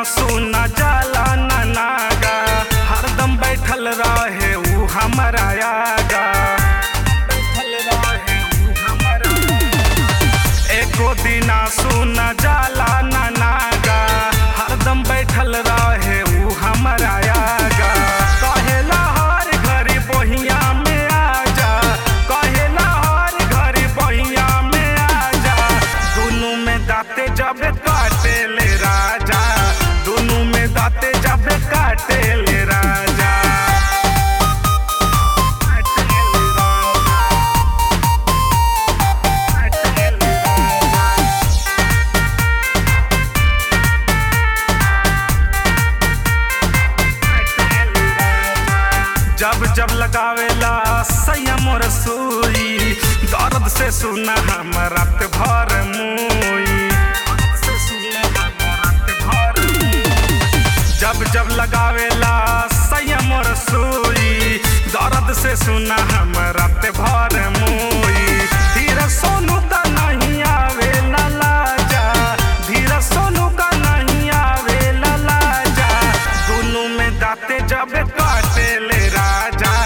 सुना जाला ना नागा हरदम बैठल रहे ऊ हमारा आगा बैठल रहे ऊ हमारा एको दिना सुना जाला ना नागा हरदम बैठल रहे ऊ हमारा आगा कहेला हर घड़ी बहिया में आजा कहेला हर घड़ी बहिया में आजा दुनू में दाते जब काटे ले राजा दुनू में दाते जब काटे ले राजा काटे ले राजा काटे ले राजा जब जब लगावेला संयम रसोई दर्द से सुना हम रात भर मुई जब जब लगावेला संयम रसोई दर्द से सुना हम रात भर मुई धीरे सोनू का नहीं आवे लाजा धीरे सोनू का नहीं आवे लाजा दोनों में दाते जब काटे ले राजा